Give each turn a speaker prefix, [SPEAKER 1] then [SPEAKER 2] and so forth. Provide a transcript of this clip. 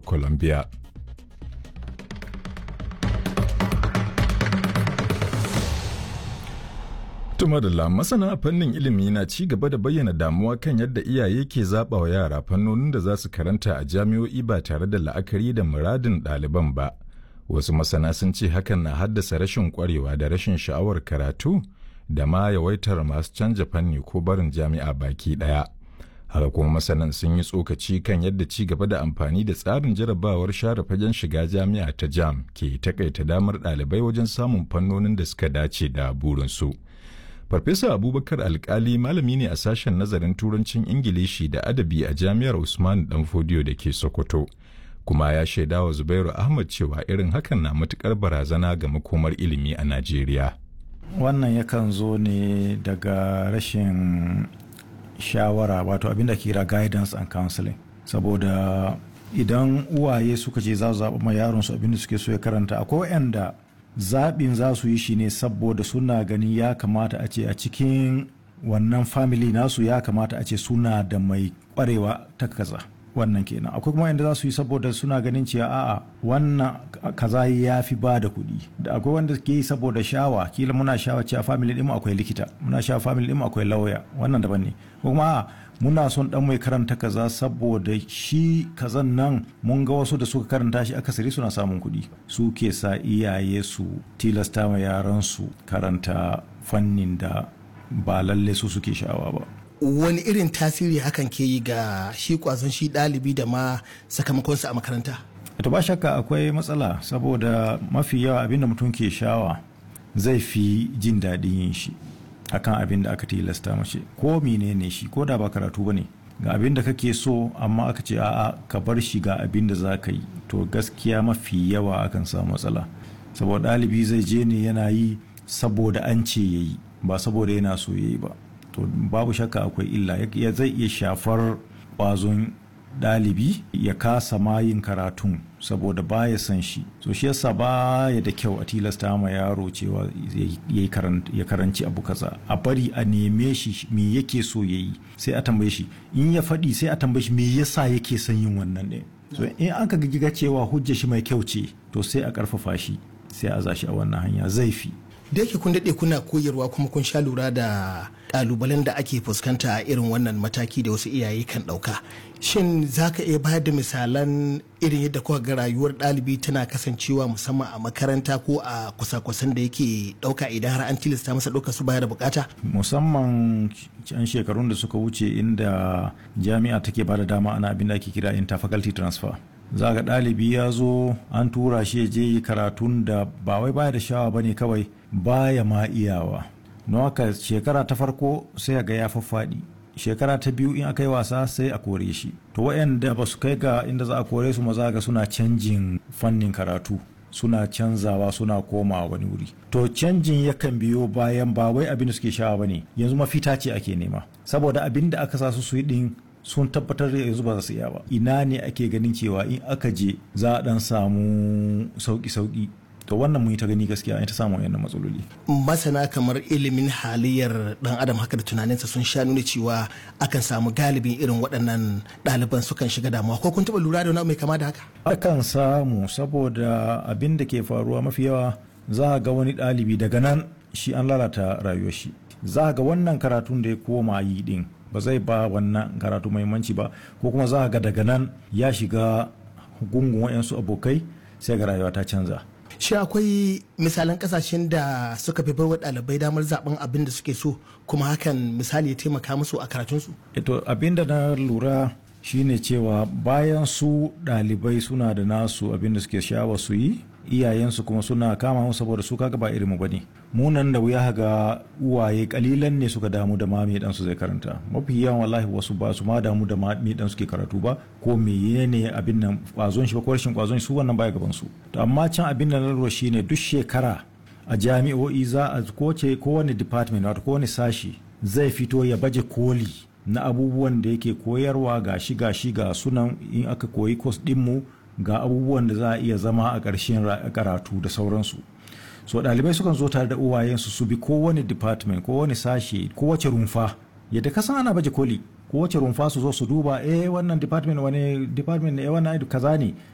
[SPEAKER 1] columbia Tumadala masana a fannin ilimi na ci gaba da bayyana damuwa kan yadda iyaye ke zaɓa wa yara fannonin da za su karanta a jami'o'i ba tare da la'akari da muradin ɗaliban ba. Wasu masana sun ce hakan na haddasa rashin ƙwarewa da rashin sha'awar karatu da ma yawaitar masu canja fanni ko barin jami'a baki ɗaya. Haka kuma masanan sun yi tsokaci kan yadda ci gaba da amfani da tsarin jarabawar share fagen shiga jami'a ta jam ke takaita damar ɗalibai wajen samun fannonin da suka dace da burinsu. Farfesa Abubakar Alkali malami ne a sashen nazarin Turancin Ingilishi da Adabi a Jami'ar Usman Danfodiyo da ke Sokoto. Kuma ya shaida wa Zubairu Ahmad cewa irin hakan na matukar barazana ga makomar ilimi a Najeriya.
[SPEAKER 2] Wannan yakan zo ne daga rashin shawara wato abinda ke kira guidance and counseling. Saboda idan uwaye suka ce za su zaɓa ma yaron su abinda suke so ya karanta akwai waɗanda zaɓin za su yi shi ne saboda suna ganin ya kamata a ce a cikin wannan family nasu ya kamata a ce suna da mai ƙwarewa ta kaza wannan kenan akwai kuma yadda za su yi saboda suna ganin cewa a'a wannan kaza ya fi ba da kuɗi da akwai wanda ke yi saboda shawa kila muna shawa cewa family ɗin akwai likita muna shawa family ɗin akwai lauya wannan daban ne kuma a'a muna son dan mai karanta kaza saboda shi kazan nan mun ga wasu da suka karanta shi akasari suna samun kuɗi su ke sa iyaye su tilasta ma yaran su karanta fannin da ba lalle su suke sha'awa ba
[SPEAKER 3] wani irin tasiri hakan ke yi ga shi kwazon shi ɗalibi da ma sakamakonsa a makaranta
[SPEAKER 2] to ba shakka akwai matsala saboda mafi yawa abinda mutum ke shawa zai fi jin daɗin yin shi akan abin da aka tilasta mace ko menene shi ko da ba karatu bane ga abin da kake so amma aka ce a'a ka bar shi ga abin da za ka yi to gaskiya mafi yawa akan samu matsala saboda ɗalibi zai je ne yana yi saboda an ce ya yi ba saboda yana so ya yi ba to babu shakka akwai illa ya zai iya shafar ƙwazon ɗalibi ya kasa ma yin karatun saboda baya san shi so shi yasa baya da kyau a tilasta ma yaro cewa ya karanci abu kaza a bari a neme shi me yake so ya yi sai a tambaye shi in ya faɗi sai a tambaye shi me yasa yake son yin wannan ɗin so in aka giga cewa hujja shi mai kyau ce to sai a ƙarfafa shi sai a zashi a wannan hanya zai fi
[SPEAKER 3] da yake kun daɗe kuna koyarwa kuma kun sha lura da ƙalubalen da ake fuskanta a irin wannan mataki da wasu iyaye kan ɗauka shin za ka iya bayar da misalan irin yadda kuka ga rayuwar ɗalibi tana kasancewa musamman a makaranta ko a kusa-kusan da yake ɗauka idan har an tilasta masa ɗauka su baya da bukata
[SPEAKER 2] musamman can shekarun da suka wuce inda jami'a take ba da dama ana abin da ake kira interfaculty transfer za ga ɗalibi ya zo an tura shi je yi karatun da ba wai baya da shawa ba ne kawai baya ma iyawa don haka shekara ta farko sai ga ya faffaɗi shekara ta biyu in aka yi wasa sai a kore shi to waɗanda ba su kai ga inda za a kore su maza ga suna canjin fannin karatu suna canzawa suna komawa wani wuri to canjin yakan biyo bayan ba wai abin da suke shawa ba ne yanzu mafita ce ake nema saboda abin da aka sa su su yi din sun tabbatar da yanzu ba za su iya ba ina ne ake ganin cewa in aka je za a dan samu sauki-sauki to wannan mun yi ta gani gaskiya an ta samu wayannan matsaloli
[SPEAKER 3] masana kamar ilimin halayyar dan adam haka da tunaninsa sun sha nuna cewa akan samu galibin irin waɗannan ɗaliban sukan shiga damuwa ko kun taɓa lura da wani mai kama da haka
[SPEAKER 2] akan samu saboda abin da ke faruwa mafi yawa za ga wani ɗalibi daga nan shi an lalata rayuwar shi za ga wannan karatun da ya koma yi din ba zai ba wannan karatu muhimmanci ba ko kuma za ga daga nan ya shiga gungun wayansu abokai sai ga rayuwa ta canza
[SPEAKER 3] shi akwai misalan kasashen da suka fi baiwa ɗalibai damar zaben abin da suke so kuma hakan misali ya taimaka musu a karatunsu
[SPEAKER 2] ito abin da na lura shine cewa bayan su ɗalibai suna da nasu abin da suke sha'awa su yi iyayensu kuma suna kama mu saboda su kaga ba irinmu bane mu nan da wuya ga uwaye kalilan ne suka damu da ma me dan su zai karanta mafi yawan wallahi wasu ba su ma damu da ma me dan suke karatu ba ko me ne abin nan kwazon shi ba ko rashin kwazon su wannan baya gaban su to amma can abin da na lura shine duk shekara a jami'o'i za a koce kowane department wato kowane sashi zai fito ya baje koli na abubuwan da yake koyarwa gashi gashi ga sunan in aka koyi course din mu ga abubuwan da za a iya zama a ƙarshen karatu da sauransu so ɗalibai sukan zo tare da uwayensu su bi kowane department kowane sashe kowace rumfa yadda ka san ana baje koli kowace rumfa su zo su duba eh wannan department wani department ne eh wannan kaza ne